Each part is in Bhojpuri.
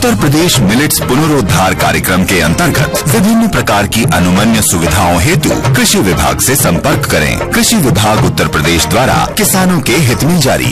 उत्तर प्रदेश मिलेट्स पुनरोद्धार कार्यक्रम के अंतर्गत विभिन्न प्रकार की अनुमन्य सुविधाओं हेतु कृषि विभाग से संपर्क करें कृषि विभाग उत्तर प्रदेश द्वारा किसानों के हित में जारी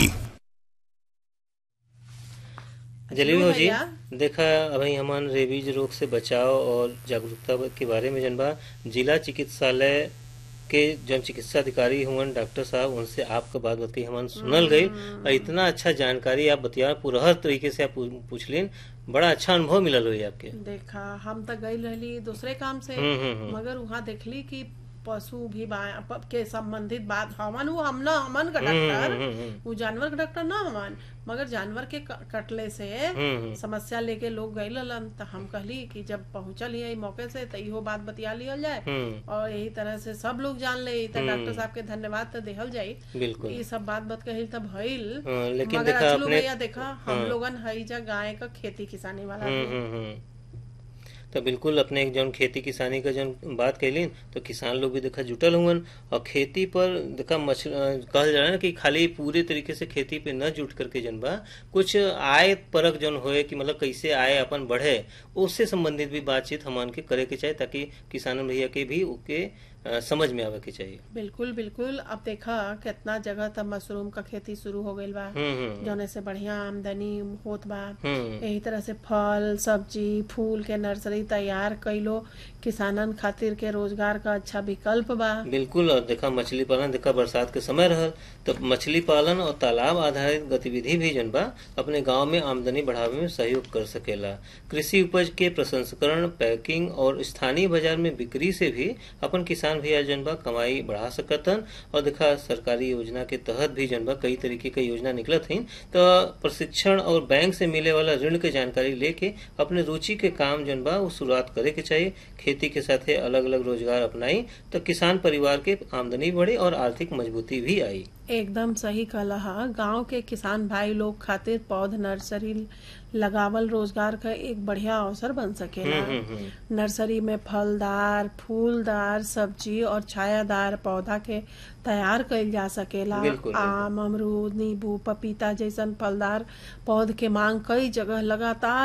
जलेबी हो जी भैया। देखा अभी हमन रेबीज रोग से बचाव और जागरूकता के बारे में जनबा जिला चिकित्सालय के जन चिकित्सा अधिकारी हुवन डॉक्टर साहब उनसे आपका बात बतई हमन सुनल गई और इतना अच्छा जानकारी आप बतिया पूरा हर तरीके से आप पू- पूछलिन बड़ा अच्छा अनुभव मिलल हुई आपके देखा हम तो गई रहली दूसरे काम से हम्म, हम्म, हम्म। मगर वहाँ देखली कि पशु भी बा- प- के संबंधित बात हमन वो हम ना हमन का डॉक्टर हम्म, हम्म, वो जानवर का डॉक्टर ना हमन मगर जानवर के क- कटले से हम्म, हम्म। समस्या लेके लोग गए ललन तो हम कहली कि जब पहुंचल ही मौके से तो इहो बात बतिया लियल जाए हम्म और यही तरह से सब लोग जान ले तो डॉक्टर साहब के धन्यवाद तो देहल जाई बिल्कुल ये सब बात बात कही तब भइल हाँ, लेकिन मगर देखा अचलू अपने भैया देखा हम लोगन हई जा गाय का खेती किसानी वाला हम्म, आदमी। हम्म, हम्म। तो बिल्कुल अपने एक जौन खेती किसानी का जौन बात कैलिन तो किसान लोग भी देखा जुटल हुवन और खेती पर देखा मछ कहल जाला ना कि खाली पूरे तरीके से खेती पे न जुट करके जन बा कुछ आय परक जौन होए कि मतलब कैसे आय अपन बढ़े उससे संबंधित भी बातचीत हमन के करे के चाहिए ताकि किसान भैया के भी ओके अ, समझ में आवे के चाहिए बिल्कुल बिल्कुल अब देखा कितना जगह तब मशरूम का खेती शुरू हो गईल बा हम्म हम्म जौने से बढ़िया आमदनी होत बा हम्म यही तरह से फल सब्जी फूल के नर्सरी तैयार कईलो किसानन खातिर के रोजगार का अच्छा विकल्प बा बिल्कुल और देखा मछली पालन देखा बरसात के समय रहल तो मछली पालन और तालाब आधारित गतिविधि भी जन बा अपने गांव में आमदनी बढ़ावे में सहयोग कर सकेला कृषि उपज के प्रसंस्करण पैकिंग और स्थानीय बाजार में बिक्री से भी अपन किसान भैया जन बा कमाई बढ़ा सकतन और देखा सरकारी योजना के तहत भी जन बा कई तरीके के योजना निकलत हइन तो प्रशिक्षण और बैंक से मिले वाला ऋण के जानकारी लेके अपने रुचि के काम जन बा वो शुरुआत करे के चाहिए खेती के साथे अलग अलग रोजगार अपनाई तो किसान परिवार के आमदनी बढ़े और आर्थिक मजबूती भी आई एकदम सही कहला गांव के किसान भाई लोग खातिर पौध नर्सरी लगावल रोजगार का एक बढ़िया अवसर बन सकेला हम्म, हम्म। नर्सरी में फलदार फूलदार सब्जी और छायादार पौधा के तैयार कइल जा सकेला बिल्कुल, बिल्कुल। आम अमरूद नींबू पपीता जैसन फलदार पौध के मांग कई जगह लगातार